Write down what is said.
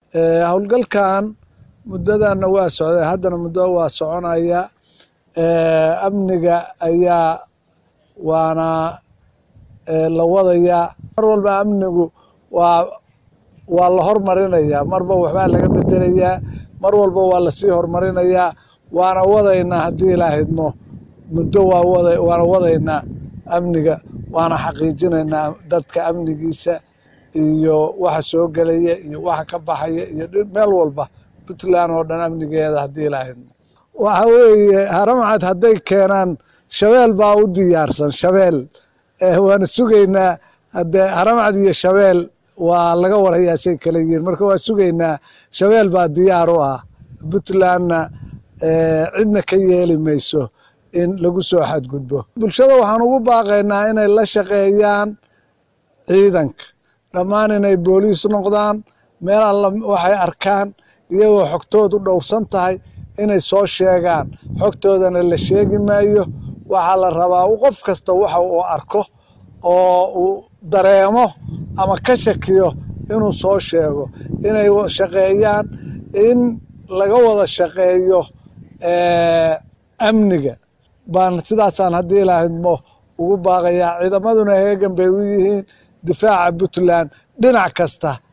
howlgalkan muddadana waa socday haddana muddo waa soconaya amniga ayaa waana la wadayaa mar walba amnigu waa waa la hormarinayaa marba waxbaa laga bedelayaa mar walba waa lasii horumarinayaa waana wadaynaa haddii ilaa hidmo muddo waa wada waana wadaynaa amniga waana xaqiijinaynaa dadka amnigiisa iyo waxa soo gelaya iyo waxa ka baxaya iyo meel walba puntland oo dhan amnigeeda haddii ilaa hidmo waxa weeye haramcad hadday keenaan shabeel baa u diyaarsan shabeel waana sugaynaa haddee haramcad iyo shabeel waa laga warayaa say kala yihiin marka waa sugaynaa shabeel baa diyaar u ah puntlandna cidna ka yeeli mayso in lagu soo xadgudbo bulshada waxaan ugu baaqaynaa inay la shaqeeyaan ciidanka dhammaan inay booliis noqdaan meel alla waxay arkaan iyagoo xogtoodu dhowrsan tahay inay soo sheegaan xogtoodana la sheegi maayo waxaa la rabaa qof kasta waxa uu arko oo uu dareemo ama ka shakiyo inuu soo sheego inay shaqeeyaan in laga wada shaqeeyo amniga baan sidaasaan haddii ilaahidmo ugu baaqayaa ciidamaduna heegan bay u yihiin difaaca puntland dhinac kasta